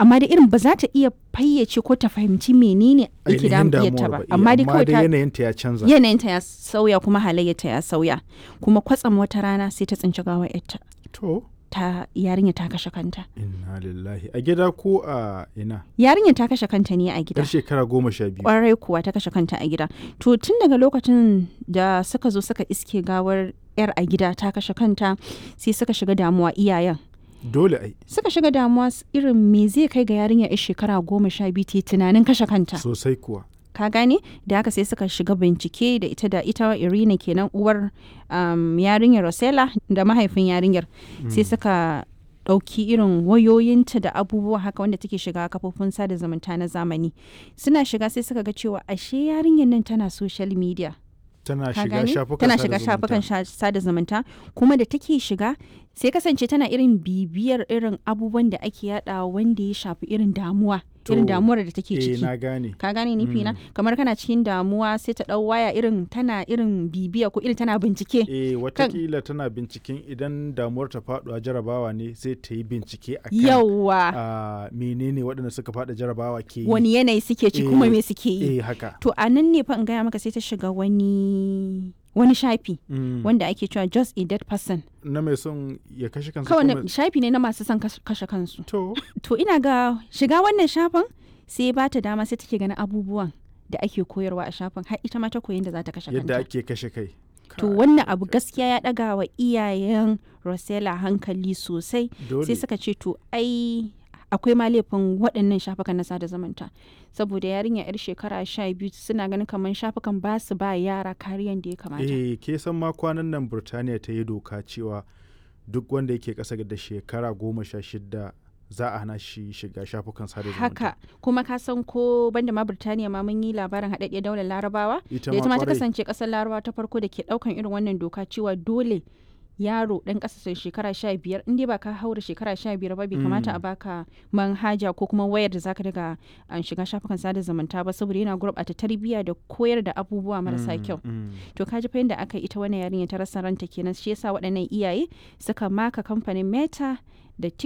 amma da irin ba za ta iya fayyace ko ta fahimci menene yake Ainihin damuwarta damuwar ba iya, amma dai kawai ta yanayinta ya canza yanayinta ya sauya kuma halayyarta ya sauya kuma kwatsam wata rana sai ta tsinci gawar yarta to ta yarinya ta kashe kanta inna lillahi a gida ko a ina yarinya ta kashe kanta ne a gida yar shekara goma sha biyu kwarai kuwa ta kashe kanta a gida to tun daga lokacin da suka zo suka iske gawar yar a gida ta kashe kanta sai suka shiga damuwa iyayen dole ai suka shiga damuwa s- irin me zai kai ga yarinya yar shekara goma sha biyu ta yi tunanin kashe kanta sosai kuwa ka gane da haka sai suka shiga bincike da ita da ita irina kenan uwar um, yarinyar rosella da mahaifin yarinyar sai suka ɗauki irin wayoyinta da abubuwa haka wanda take shiga kafofin sada zumunta na zamani suna shiga sai suka ga cewa ashe yarinyar nan tana social media tana ka shiga gane? shafukan tana sada shiga zumunta. shafukan sha- sada zumunta kuma da take shiga sai kasance tana irin bibiyar irin abubuwan da ake yada wanda ya shafi irin damuwa irin To, damuwar da take eh ciki na gane ka gane nufi na kamar kana cikin damuwa sai ta dau waya irin tana irin bibiya ko irin tana bincike eh watakila tana binciken idan damuwar ta faɗuwa jarabawa ne sai ta yi bincike a kan yawa menene waɗanda suka faɗa jarabawa ke yi wani yanayi suke ci kuma Eh, me suke yi eh haka to a nan ne fa in gaya maka sai ta shiga wani wani shafi Mm. wanda ake cewa just a dead person na mai son ya kashe kansa kawai kuma- na- shafi ne na masu son kas- kashe kansu to to ina ga shiga wannan shafin sai ba ta dama sai take ganin abubuwan da ake koyarwa a shafin har ita ma ta koyi da za ta kashe yadda kanta ake kashe kai to Kai, wannan abu gaskiya ya daga wa iyayen Rosella hankali sosai dole sai suka ce to ai akwai ma laifin waɗannan shafukan na sada zumunta saboda yarinya yar shekara sha biyu suna ganin kamar shafukan ba su ba yara kariyan da ya kamata eh ke san ma kwanan nan burtaniya ta yi doka cewa duk wanda yake ƙasa da shekara goma sha shida za a hana shi shiga shafukan sada zumunta haka kuma ka san ko banda ma Birtaniya ma mun yi labarin haɗaɗɗiyar daular larabawa ita da ita ma ta kwarai. kasance ƙasar larabawa ta farko da ke ɗaukan irin wannan doka cewa dole yaro ɗan ƙasa shekara sha biyar in dai ba ka haura shekara sha biyar ba bai kamata a baka manhaja ko kuma wayar da zaka daga an shiga shafukan sada zumunta ba saboda yana gurɓata tarbiyya da koyar da abubuwa marasa Mm, kyau mm. to kaji fa yadda aka yi ita wannan yarinya ta rasa ranta kenan shi yasa waɗannan iyaye suka maka kamfanin meta da